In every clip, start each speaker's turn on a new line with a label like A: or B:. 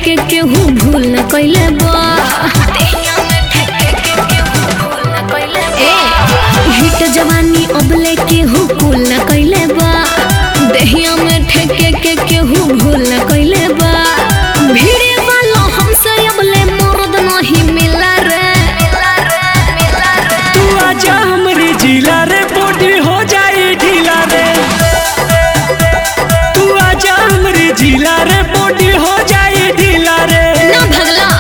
A: के केहू भूल न कैले बा ए हिट जवानी अबले केहू कुल न कैले बा देहिया में ठेके के केहू भूल न कैले बा भीड़े वाला हमसे अबले मर्द नहीं मिला रे
B: तू आजा हमरे जिला रे बॉडी हो जाई ढीला रे तू आजा हमरे जिला रे बॉडी हो जाई ढीला रे
A: ना भगला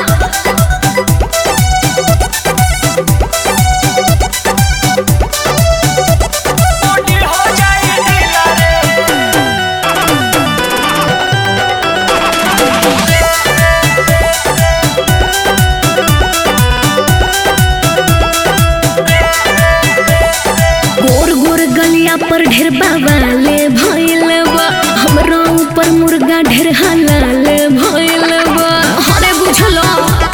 B: बॉडी हो जाई ढीला रे
A: गोर गोर गलिया पर ढेर बाबाले भइल बा हमरा ऊपर मुर्गा ढेर हलाल भइल बा हरे बुझलो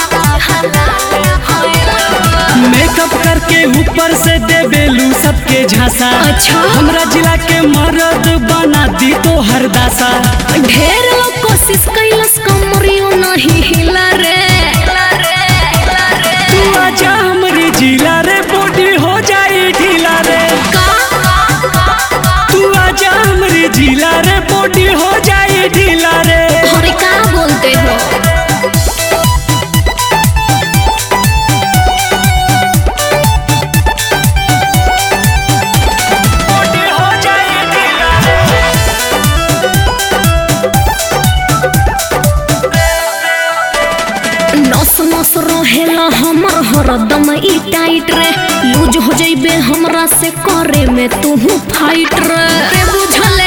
B: मेकअप करके ऊपर से दे बेलू सबके झांसा
A: अच्छा।
B: हमरा जिला के मर्द बना दी तो हर दासा
A: ढेर लोग कोशिश कैलस कमरियो नहीं हिला रे
B: तू आजा हमरे जिला रे बॉडी हो जाई ढीला रे
A: का
B: तू आजा हमरे जिला रे बॉडी हो जाई ढीला रे
A: हरे का बोलते हो
B: बॉडी हो जाई ढीला रे
A: नस नस रहेला हमर हरदम ई टाइट रे लूज हो जइबे हमरा से करे में तू फाइट रे रे बुझले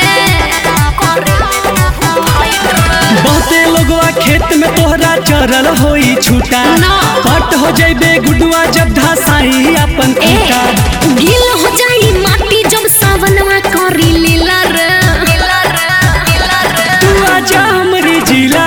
B: बहुते लोगवा खेत में तोहरा चरल होई छूटा
A: ना।
B: पट हो जइबे गुडुआ जब धसाई अपन
A: ए
B: खूटा
A: गील हो जाई माटी जब सावनवा करी लीला रे
B: तू आजा हमरे जिला